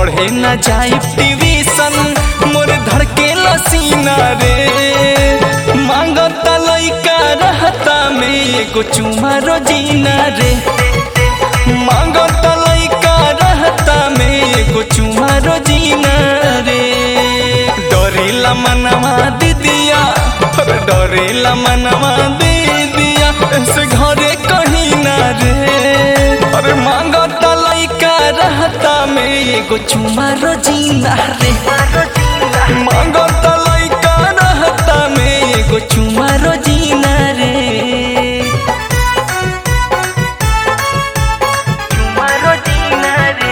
पढ़े न जाई ट्यूशन मोर धड़के लसीना रे मांगता लइका रहता में एगो चुमा रोजीना रे मांगता लइका रहता में एगो चुमा रोजीना रे डरेला मनवा दीदिया अरे डरेला मनवा दीदिया ऐसे घरे कहीं ना रे अरे मांगता लइका रहता में एगो चुमा रोजीना रे मांगता लइका रहता में एगो चुमा रोजीना रे चुमा रोजीना रे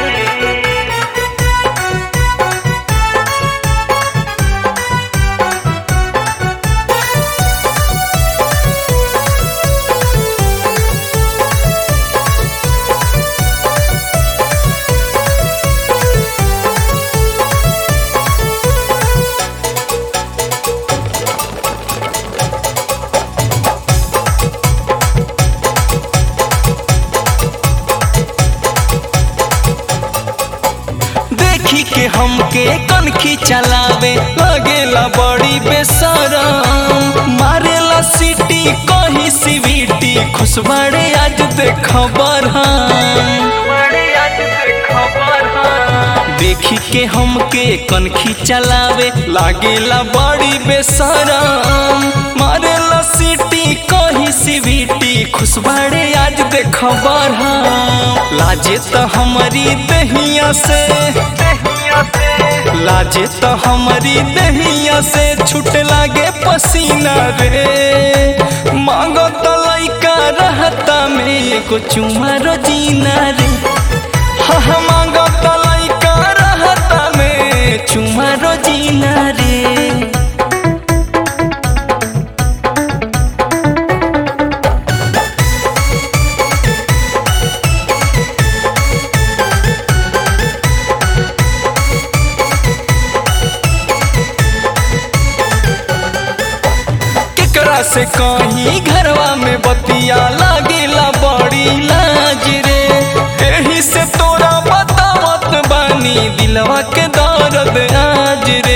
देखी के हमके कनखी चलावे लगेला बड़ी बेसरम मारेला सीटी कहीं सीवीटी खुशबाड़े आज देख खबर देखी के हमके कनखी चलावे लागेला बड़ी बेसरम मारेला सीटी कहीं सीवीटी खुशबाड़े आज देख खबर लाजे तो हमारी दहिया से लाजे तो हमारी दहिया से छूट लागे पसीना रे मांगो तो लइका रहता में एगो चुमा रोजीना रे हाँ हाँ मांगो तो लइका रहता में चुमा रोजीना रे केकरा से कहीं घरवा में बतिया लागेला बड़ी लाज रे एही से तोरा बतावत बानी दिलवा के दर्द आज रे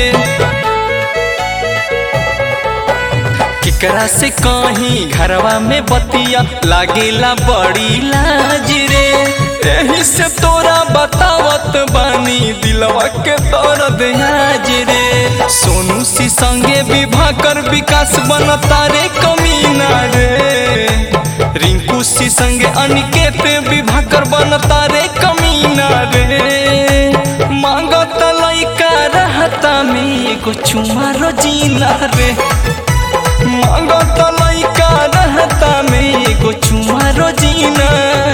केकरा से कहीं घरवा में बतिया लागेला बड़ी लाज रे एही से तोरा बतावत बानी दिलवा के दर्द आज रे सोनू सी संगे विवाह कर विकास बनता रे कमीना रे रिंकू सी संगे अनिकेत विवाह कर बनता रे कमीना रे मांगत लइका रहता में एगो चुमा रोजीना रे मांगत लइका रहता में एगो चुमा रोजीना